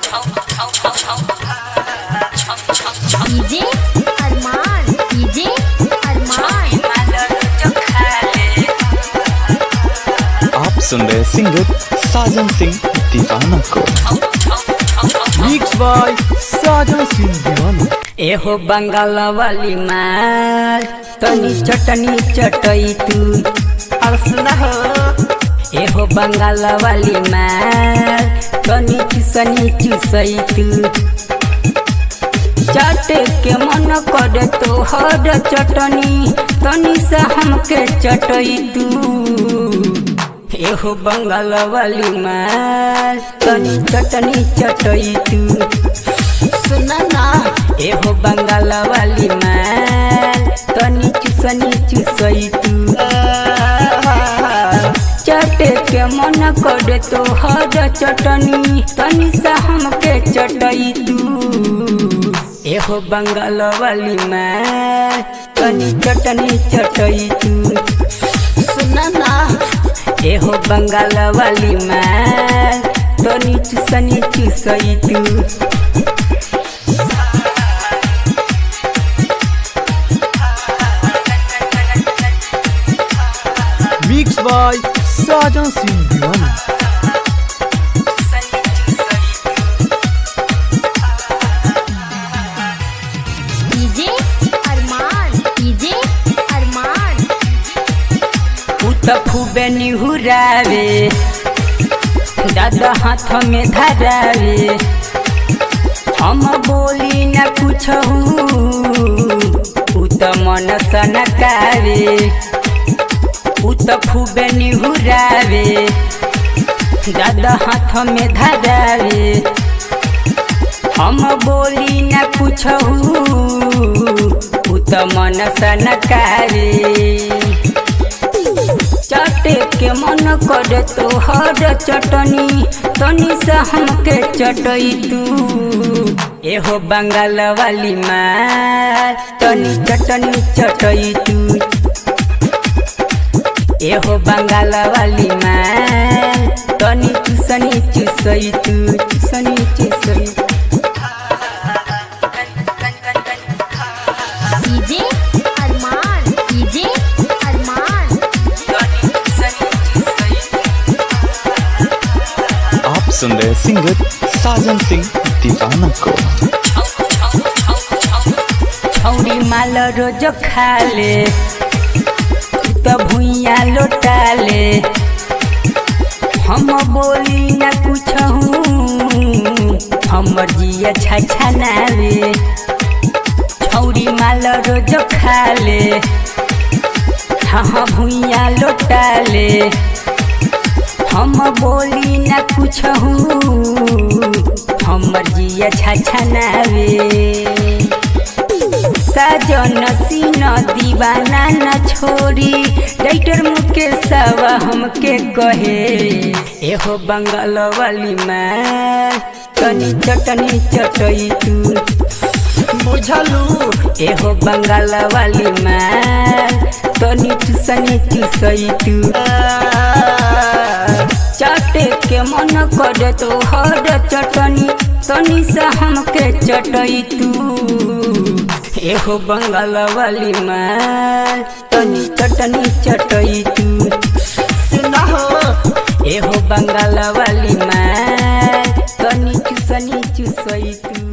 DJ अरमान DJ अरमान आप सुन रहे सिंगर साजन सिंह दीवाना को मिक्स बाय साजन सिंह दीवाना एहो बंगाल वाली माल तनी चटनी चटई तू और सुना हो एहो बंगाल वाली माल तनी चुसनी चुसई तू चाट के मन करे तो हर चटनी तनी से हमके चटई तू एहो बंगाल वाली माल तनी चटनी चटई तू सुना ना एहो बंगाल वाली माल तनी चुसनी चुसई तू चटे के मन करे तो हर चटनी तनी से हमके चटई तू एहो बंगाल वाली माल तनी चटनी चटई तू सुना ना एहो बंगाल वाली माल तनी चुसनी चुसई तू मिक्स बाय साजन सिंह दीवाना डीजे अरमान डीजे अरमान उ त खूबे निहुरावे दादा हाथ में धरावे हम बोली न कुछ उ त मन सनकावे उ त खूबे निहुरावे दादा हाथ में धरावे हम बोली न कुछ उ त मन सनकावे चटे के मन करे तो हर चटनी तनी से हमके चटई तू एहो बंगाल वाली माल तनी चटनी चटई तू एहो बंगाल वाली माल तनी चुसनी चुसई तू चुसनी चुसई डीजे अरमान डीजे अरमान आप सुन रहे सिंगर साजन सिंह दीवाना को छौरी माल रोज खाले त भुइया लोटाले हम बोली न कुछ हमर जिया छछनावे छौरी माल रोज खाले हाँ भुइया लोटाले हम बोली न कुछ हमर जिया छछनावे साजन सीन दीवाना न छोरी राइटर मुकेश हमके कहे एहो बंगाल वाली माँ तनी चटनी चटई तू बुझलू एहो बंगाल वाली माँ तनी चुसनी चुसई तू चटे के मन करे तो हर चटनी तनी से हमके चटई तू एहो बंगाल वाली माल तनी चटनी चटई तू सुना हो एहो बंगाल वाली माल तनी चुसनी चुसई तू